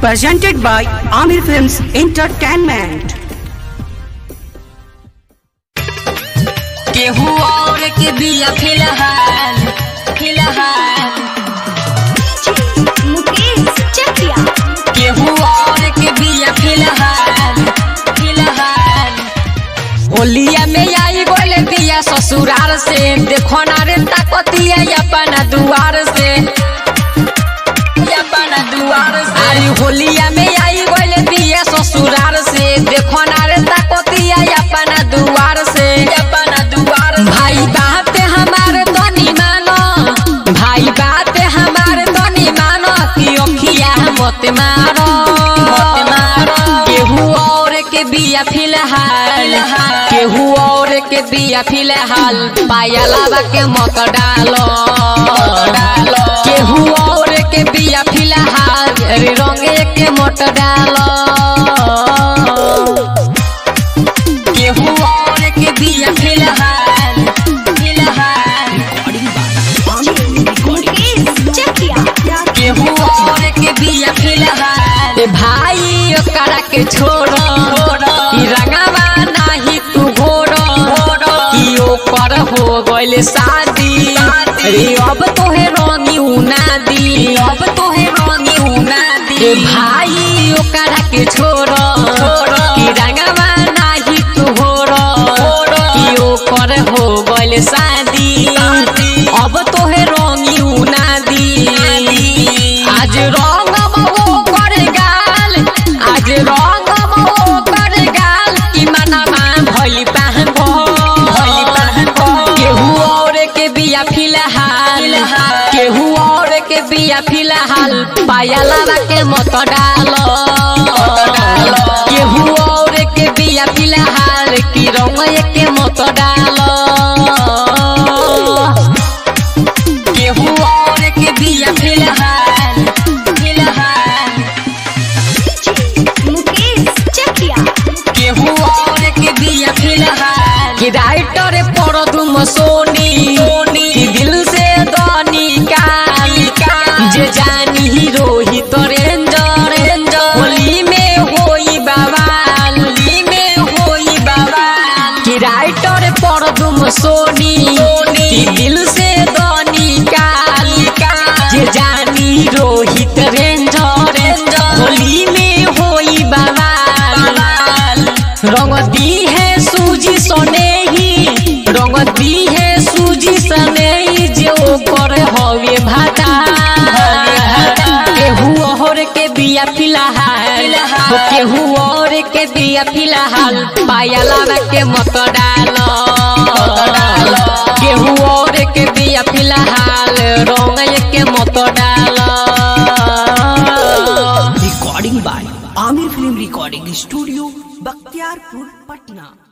presented by Amir Films Entertainment. केहू और के बिया फिलहाल फिलहाल मुकेश चकिया केहू और के बिया फिलहाल फिलहाल होलिया में आई गोले बिया ससुराल से देखो ना रे ताकतिया अपना दुआर से अपना दुआर से अरे होलिया में आई गोले बिया ससुराल से देखो ना रे ताकतिया अपना दुआर से अपना दुआर भाई बात हमारे तनी मानो भाई बात हमारे तनी मानो कि ओखिया मत मारो मत मारो केहू और के बिया फिलहाल केहू और के बिया फिलहाल पायलावा के मत डालो डालो केहू और के बिया फिलहाल रे रंगे के मत डालो केहू और के बिया फिलहाल फिलहाल मुकेश चकिया केहू और के बिया फिलहाल ए भाई ओकरा के छोड़ो ई रंगवा नाही तू घोड़ो कि ओकर हो गइल शादी रे अब तोहे रंगी उना दी अब तोहे रंगी उना दी ए भाई ओकरा के छोड़ो कि रंगवा नाही तू घोड़ो कि ओकर हो गइल शादी अब तोहे रंगी उना दी आज रंग मो कर गाल आज रंग मो कर गाल कि मनमा भइल पहन भइल पहन केहू और के बिया फिलहाल केहू और के बिया फिलहाल पायला के मत डालो केहू और के बिया फिलहाल कि रंग के मत डालो केहू और के बिया फिलहाल फिलहाल मुकेश चकिया केहू और के बिया फिलहाल कि राइटर पर तुम सोनी कि दिल से दनी काली जे जानी ही रोहित रेंजर होली में होई बवाल होली में होई बवाल कि राइटर पर तुम सोनी कि दिल से दनी काली जे जानी रोहित रेंजर होली में होई बवाल रंग दी है सूजी सने ही रंग दी है सूजी सने ही जो कर हवे भाटा केहू और के बिया फिलहाल हो केहू और के बिया फिलहाल पायला के मत डालो केहू और के बिया फिलहाल रंग के मत डालो Recording by Amir Film Recording Studio, Bakhtiarpur, Patna.